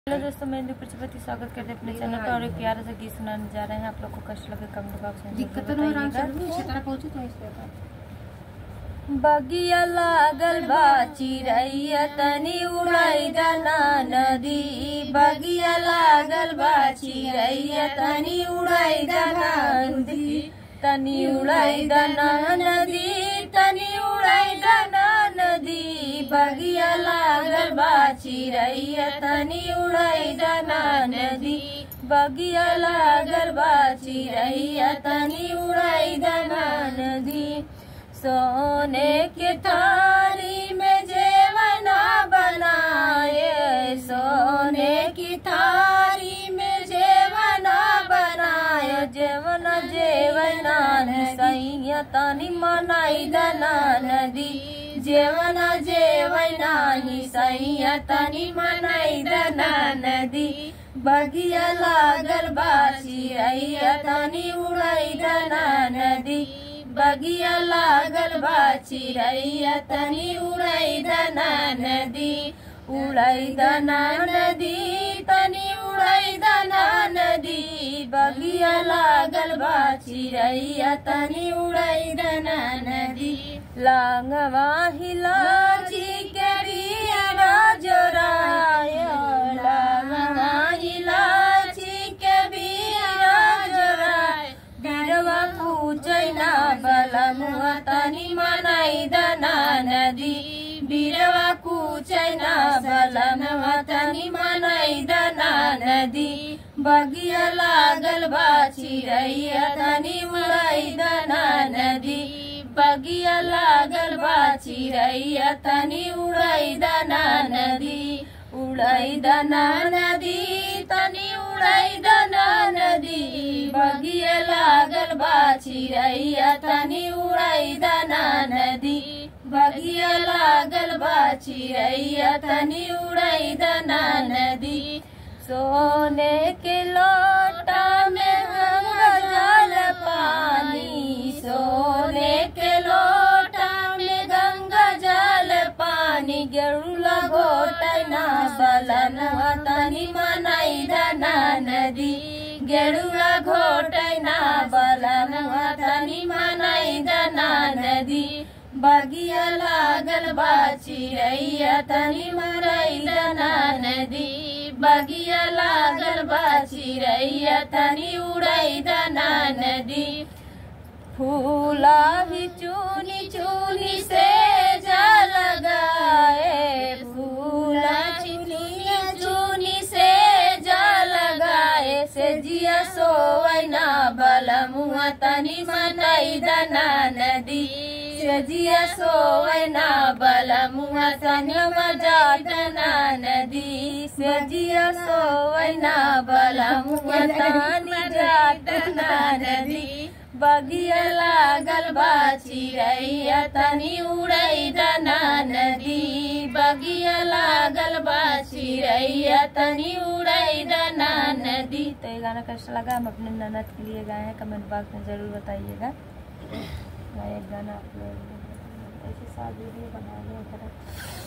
Hello दोस्तों मैं इंदु प्रजापति स्वागत करते हैं अपने चैनल पर और एक प्यारा सा गीत सुनाने जा रहे हैं आप लोग को कष्ट लगे कमेंट बॉक्स में दिक्कत जरूर तो नहीं आराम से बताइएगा। छतरा पहुंचे तो इसलिए बता। बगिया लागल बा चिड़ैया तनी उड़ाई दाना नदी बगिया लागल बा चिड़ैया तनी उड़ाई दाना नदी तनी उड़ाई दाना नदी तनी उड़ाई दाना नदी बगिया लागल बा चिड़ैया तनी उड़ाई दाना नदी बगिया लागल बा चिड़ैया तनी उड़ाई दाना नदी सोने के थारी में जेवना बनाए सोने की थारी में जेवना बनाए जेवना जेवना सैया तनी मनाई दना नदी जेवना जेवना ही सैया तनी मनाई दना नदी बगिया लागल बाची रैया तनी उड़ाई दना नदी बगिया लागल बा चिड़ैया तनी उड़ाई दना नदी उड़ाई दना नदी तनी उड़ाई दना नदी बगिया लागल बा चिड़ैया तनी उड़ाई दना नदी लांगवा हिलाची के बिया जोराय लांगवा हिलाची के बिया जोराय बिरवा पूजैना बलमुआ तनी मनाई दना नदी बिरवा कुचैना बलमुआ तनी मनाई दना नदी बगिया लागल बा चिड़ैया तनी उड़ाई दना नदी बगिया लागल बा चिड़ैया तनी उड़ाई दना नदी उड़ाई दना नदी तनी उड़ाई दना नदी बगिया लागल बा चिड़ैया तनी उड़ाई दना नदी बगिया लागल बा चिड़ैया तनी उड़ाई दना नदी सोने के लोटा में गंगा जल पानी सोने के लोटा में गंगा जल पानी गेरुला घोटना बलनुआ तनी मनाई दना नदी गेरुला घोटना बलनुआ तनी मनाई दना नदी बगिया लागल बा चिड़ैया तनी मरई दना नदी बगिया लागल बा चिड़ैया तनी उड़ई दना नदी फूला ही चूनी चूनी से जा लगाए फूला चूनी चूनी से जा लगाए से जिया सोवैना बलमुआ तनी मनाई दना नदी से जिया सोवैना बलमुआ तनी मजा दना नदी से जिया सोवैना बलमुआ तनी जाटना नदी बगिया लागल बा चिड़ैया तनी उड़ई दना नदी बगिया लागल बा चिड़ैया तनी उड़ई दना नदी तो ये गाना कैसा लगा हम अपने ननद के लिए गाए हैं कमेंट बॉक्स में ज़रूर बताइएगा मैं एक गाना आप लोग ऐसे साथ वीडियो बना लिया